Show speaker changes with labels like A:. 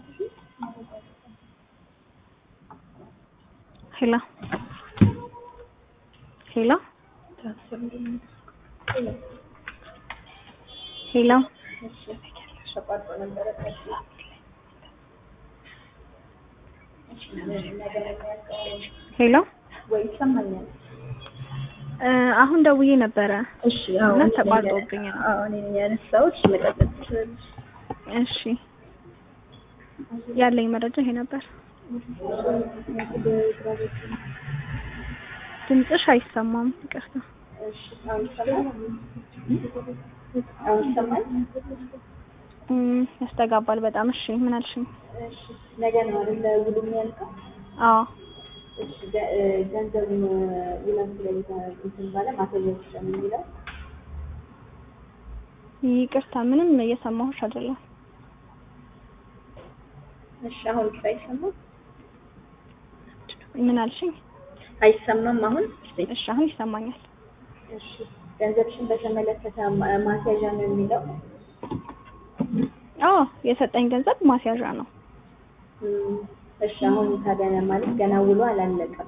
A: ሄሎ ሄሎ ሄሎ ሄሎ
B: ወይ ይሰማኛል?
A: እ አሁን ደውዬ ነበረ
B: እሺ አዎ
A: እና
B: እኔ ነኝ
A: ተቋርጦብኝ ነው።
B: አዎ እኔ ነኝ ያነሳሁት። እሺ መቀጠል ትችላለሽ።
A: እሺ ያለኝ መረጃ ይሄ ነበር። ድምፅሽ አይሰማም፣ ይቅርታ።
B: እሺ አሁን ይሰማል? አሁን ይሰማል?
A: እም፣ ያስተጋባል በጣም። እሺ ምን አልሽኝ?
B: እሺ ነገ ነው አይደል ውሉ የሚያልቀው?
A: አዎ
B: እሺ ገ- እ ገንዘቡን ውላችሁ ላይ እንትን ባለ ማሳየት ይችላል የሚለው
A: ይቅርታ፣ ምንም እየሰማሁሽ አይደለም።
B: እሺ አሁን እሱ አይሰማም?
A: ምን አልሽኝ?
B: አይሰማም አሁን?
A: እሺ አሁን ይሰማኛል።
B: እሺ ገንዘብሽን በተመለከተ ማ- ማስያዣ ነው የሚለው
A: አዎ የሰጠኝ ገንዘብ ማስያዣ ነው።
B: እም፣ እሺ አሁን ታዲያ ማለት ገና ውሎ አላለቀም